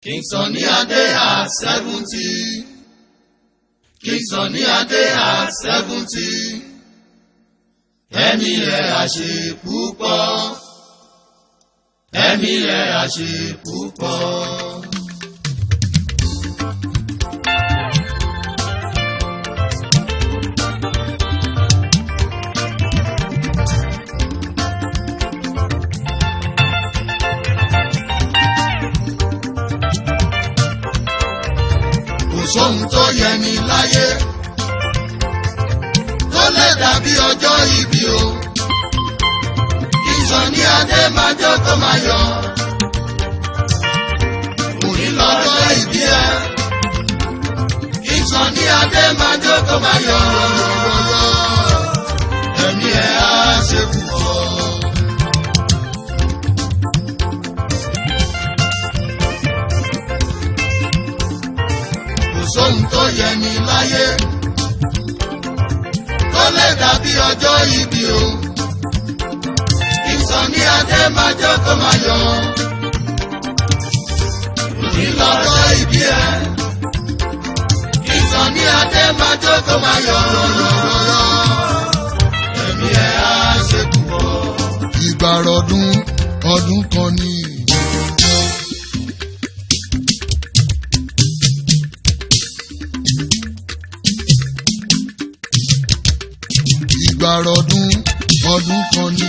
King Sunny Adé at seventy. King Sunny Adé at seventy. Ẹ̀mí rẹ̀ àṣẹ púpọ̀. Ẹ̀mí rẹ̀ àṣẹ púpọ̀. Kò sóhun tó yẹ ní láyé. Tó lè dàbí ọjọ́ ìbí o. King Sunny Adé máa jó kó máa yọ̀. Òní lọ́jọ́ ìbí ẹ. King Sunny Adé máa jó kó máa yọ̀. Ẹ̀mí ẹ̀ á ṣe púpọ̀. kò sóhun tó yẹ ní láyé tó lè dàbí ọjọ́ ìbí o King Sunny Adé máa jó kó máa yọ̀ òní lọ́jọ́ ìbí ẹ King Sunny Adé máa jó kó máa yọ̀ ẹ̀mí ẹ̀ á ṣe púpọ̀. ìgbàrọ̀dún ọdún kan ní. ìgbàrọ̀dún ọdún kan ní.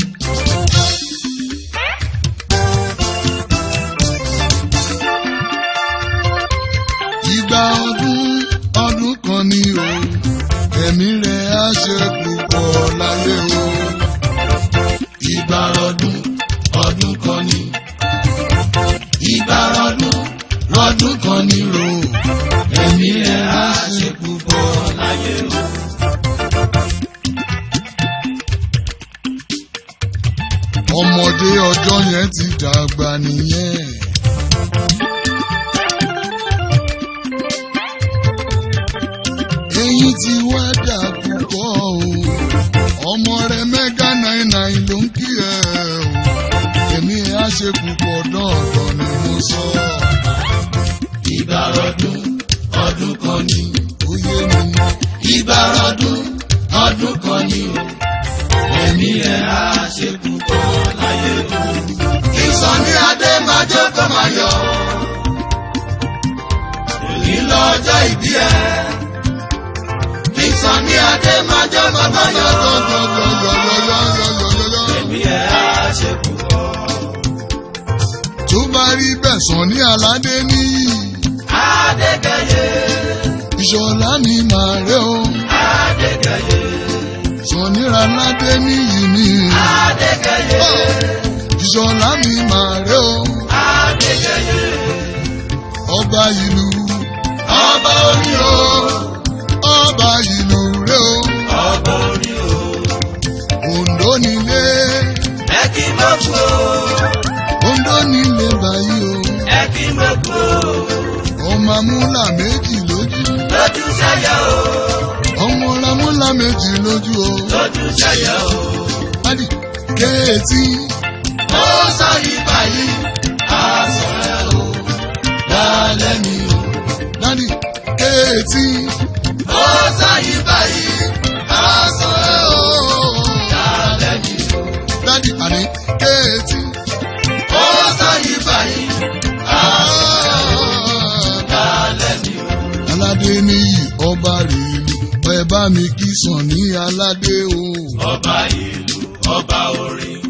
ìgbà ọdún ọdún kan ní o ẹ̀mí rẹ̀ á ṣe púpọ̀ láyé o. ìgbàrọ̀dún ọdún kan ní. ìgbàrọ̀dún lọ́dún kan ní ro. ẹ̀mí ẹ̀ á ṣe púpọ̀ láyé o. ọmọdé ọjọ́ yẹn ti dàgbà nìyẹn. eyín ti wá dà púpọ̀ o ọmọ rẹ mẹ́gà náírà ló ń kí ẹ o èmi á ṣe púpọ̀ dọ́ọ̀dọ̀ ni mo sọ. ìgbàrọ̀dún ọdún kan ní. ó yé mi ìgbàrọ̀dún ọdún kan ní o. ẹ̀mí ẹ̀ á ṣe púpọ̀ láyé o. King Sunny Adé máa jó kó máa yọ̀. èyí lọ́jọ́ ìbí ẹ̀. King Sunny Adé máa jó kó máa yọ̀. yọ̀yọ̀yọ̀yọ̀yọ̀yọ̀yọ̀. ẹ̀mí ẹ̀ á ṣe púpọ̀. tó bá rí bẹ́ẹ̀ sàn ní aládé níyì Adékẹ́yẹ ìṣọ̀lá mi màá rẹ́ o Adékẹ́yẹ sàn níra aládé níyì mi Adékẹ́yẹ ìṣọ̀lá mi màá rẹ́ o Adékẹ́yẹ ọba ìlú ọba orí o ọba ìlú rẹ́ o ọba orí o Oǹdó nílé ẹ kí mo kú o Oǹdó nílé báyìí ẹ kí mo kú o o ọmọ amúlà méjì lójú lójú sẹ́yẹ o ọmọ amúlà méjì lójú o lójú sẹ́yẹ o adi kéétì ó sọ ibà yìí aṣọ ẹ o lálẹ́ mi o dadi kéétì ó sọ ibà yìí aṣọ ẹ o lálẹ́ mi o. dadi àní kéétì. ó sọ ibà yìí lálẹ́ mi o. aládé níyì ọba rèélu ẹ bá mi kí sàn ní aládé o. ọba ìlú ọba orin.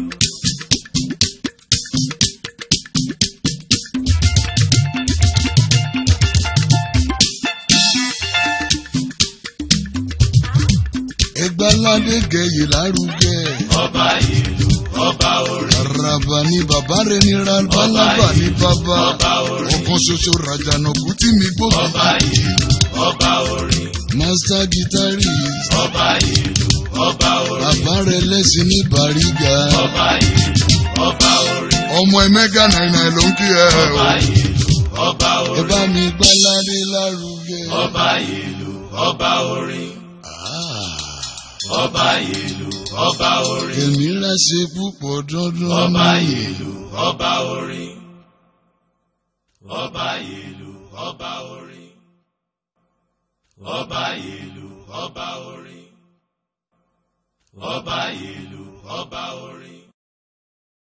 ẹgbẹ́ aládé gẹ̀yè lárugẹ. ọba ìlú ọba orin. Àràbà ni bàbá rẹ̀ ní rábálábà ní bàbá. ọba orin. Ọ̀kan ṣoṣo ràjànàkú tí mi gbóbi. ọba ìlú ọba orin. Master guitarist. ọba ìlú ọba orin. Bàbá rẹ̀ lẹ́sìn ní Bàrígà. ọba ìlú ọba orin. Ọmọ ẹ mẹ́gà náírà ló ń kí ẹ o. ọba ìlú ọba Ẹ orin. bá mi gbá ládé lárugẹ. ọba ìlú ọba orin. Ah, ọba ìlú ọba orin. Èmi rà ṣe púpọ̀ dandan. ọba ìlú ọba orin. ọba ìlú ọba orin ọba ìlú ọba orin ọba ìlú ọba orin.